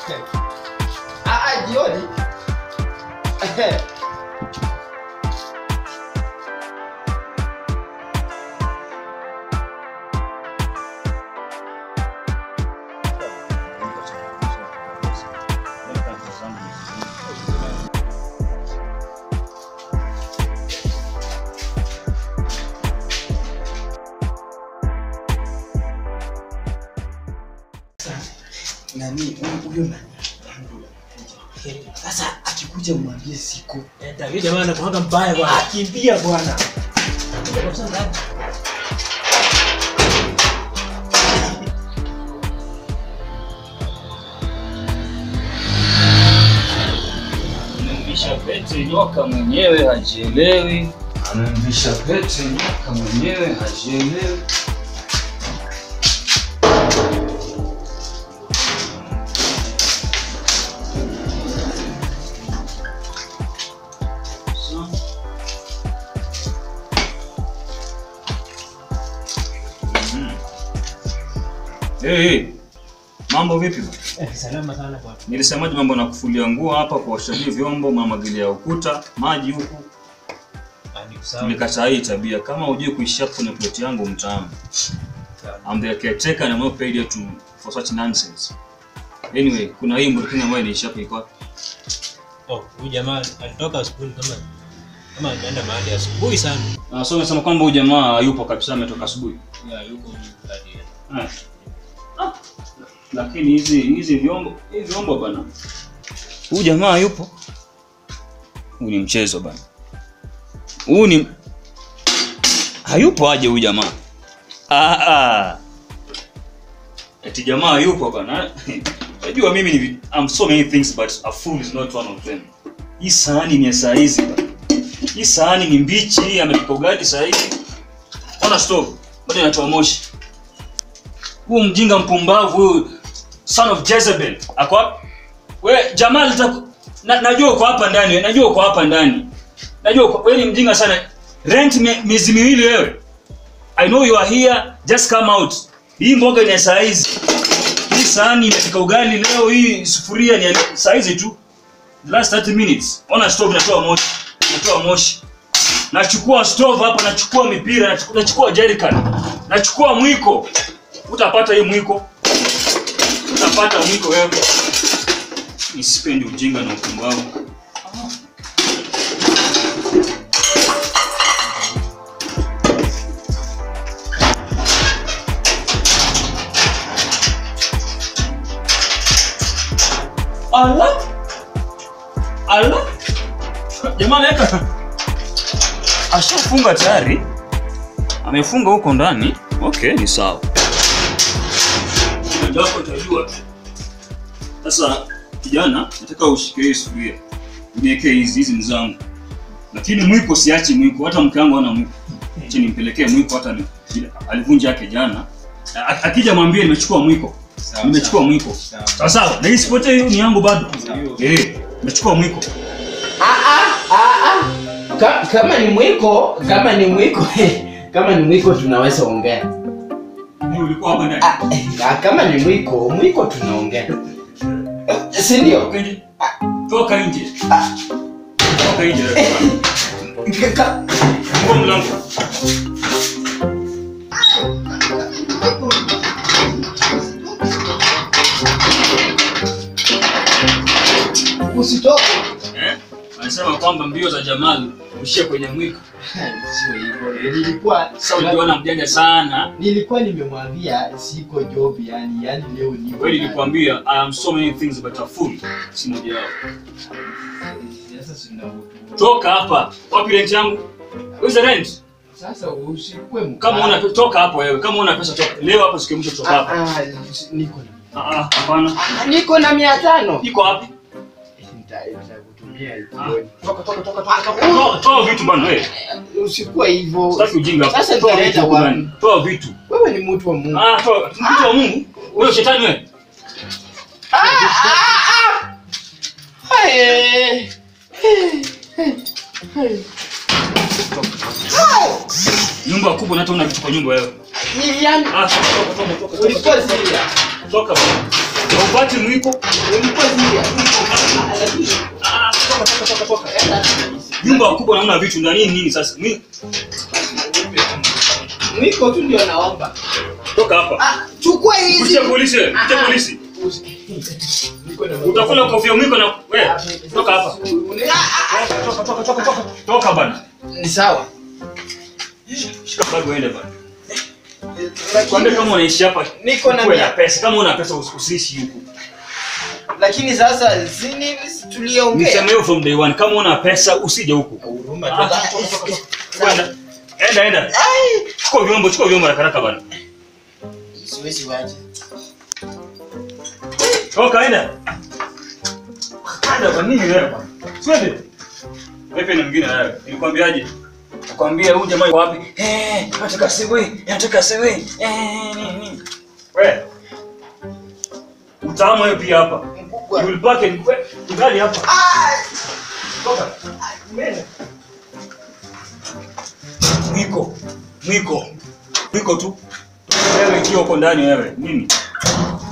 Ah, ah, jioni. Nani huyo nani? Sasa akikuja mwambie siko. Huyu jamaa anakuanga mbaya bwana. Akimbia bwana. Amemvisha pete nyoka mwenyewe hajielewi. Amemvisha pete nyoka mwenyewe hajielewi. Mhm. Hey, hey. Mambo vipi? bwana? Eh, salama sana bwana. Nilisemaje mambo na kufulia nguo hapa, kuoshaji vyombo, mamwagilia ukuta, maji huku. Ah, ni sawa. Tulikataa hii tabia. Kama hujui kuishi hapo kwenye plot yangu mtaani. I'm the caretaker and I'm not paid here to for such nonsense. Anyway, kuna hii Mburkina ambayo inaishi hapo iko wapi? Oh, huyu jamaa alitoka asubuhi kama kama ameenda mahali asubuhi sana. Ah, so unasema kwamba huyu jamaa hayupo kabisa ametoka asubuhi. Ya, yuko ndani. Ah. Ah. Lakini hizi hizi vyombo, hizi vyombo bana. Huyu jamaa hayupo. Huu ni mchezo bana. Huu ni hayupo aje huyu jamaa? Ah ah. Eti jamaa hayupo bana. Unajua mimi ni I'm so many things but a fool is not one of them. Hii sahani ni ya saa hizi bana. Hii sahani ni mbichi, amepika ugali saa hizi. Ona stove, bado inatoa moshi. Huu mjinga mpumbavu huyu son of Jezebel. Ako wapi? We Jamal taku... na, najua uko hapa ndani, najua uko hapa ndani. Najua uko wewe ni mjinga sana. Rent me, miezi miwili wewe. I know you are here, just come out. Hii mboga ni ya saa hizi. Hii sahani imepika ugali leo, hii sufuria ni ya saa hizi tu. The last 30 minutes. Ona stove inatoa moshi. Inatoa moshi. Nachukua stove hapa, nachukua mipira, nachukua, nachukua jerrycan. Nachukua mwiko. Utapata hii mwiko. Utapata mwiko wewe. Nisipendi ujinga na upumbavu. Ala. Ala. Jamaa ameweka ashafunga tayari. Amefunga huko ndani. Okay, ni sawa. Ndio hapo utajua. Sasa kijana, nataka ushike hii sufuria. Uniwekee hizi hizi ni zangu. Lakini mwiko siachi mwiko, hata mke wangu hana mwiko. Acha nimpelekee mwiko hata ni alivunja yake jana. A- Akija mwambie nimechukua mwiko. Nimechukua mwiko. Sawa sawa. Na hii sipote hiyo ni yangu bado. Eh, nimechukua mwiko. Ka, kama ni mwiko, kama ni mwiko, kama ni mwiko tunaweza ongea. Ni ulikuwa hapa ndani. Ah, eh, ah, kama ni mwiko, mwiko tunaongea. Eh, Si ndio? Toka nje. Toka nje. Ah. Toka nje. Ka- ka- Fungua mlango. Usitoke. Eh? Anasema kwamba mbio za Jamal ushie kwenye mwiko. Sio hivyo. Nilikuwa Sasa uliona mjanja sana. nilikuwa nimemwambia siko job yani, yani leo ni Kweli nilikwambia I am so many things but a fool. Si moja yao. Sasa sina Toka hapa. Wapi rent yangu? Where's the rent? Sasa usikue mkali. Kama una pesa toka hapo wewe. Kama una pesa toka. Leo hapa siku ya mwisho toka Ah, hapa. ah, niko na Ah ah, hapana. Ah, niko na mia tano. Iko wapi? Nita- Nitakutumia Ah, jioni. Toka toka toka toka. toka. Toa- Toa vitu bwana wewe. Usikuwe hivyo. Sitaki ujinga hapa. Sasa Toa nitaleta vitu wapi? bwana. Toa vitu. Wewe ni mtu wa Mungu. Ah, toa. Mtu wa Mungu. Wewe shetani wewe. Ah, ah, ah. Hey. Hey. Hey. Nyumba kubwa na hata una vitu kwa nyumba wewe. Ni yani Ah, toka toka toka. toka. ulikuwa serious. Toka bwana. Haupati mwiko? Ulikuwa zile. Ah, lakini Ah, toka toka toka toka. enda. Nyumba kubwa naona vitu ndani nini sasa? Mwi- Mwiko tu ndio naomba. Toka hapa. Ah, chukua hizi. Kuja polisi, kuja polisi. Mwiko na- Utakula kofia mwiko na wewe. Toka hapa. Ah, ah, Toka toka toka toka. Toka bana. Ni sawa. Shika bag uende bana. Kwambia kama unaishi hapa Niko na kuwe na mia. pesa. Kama una pesa usi- usiishi huku. Lakini sasa zini tuliongea. Nisema hiyo from day one. Kama una pesa usije huku. Huruma Ah, tu. toka, toka, toka, toka. Kwenda. Enda enda. Ai, Chukua vyombo, chukua vyombo haraka haraka bana. siwezi waje. Toka enda. Enda kwa nini wewe bana? Twende. Wewe na mwingine wewe. Nilikwambiaje? Nakwambia huyu jamaa yuko wapi? Eh, nataka siwe, nataka siwe. Eh, nini? Wewe. Utamu wewe pia hapa. Mkubwa. You will back and ugali hapa. Ai, Toka. mbele. Mwiko. Mwiko. Mwiko tu. Wewe ikiwa uko ndani wewe. Nini?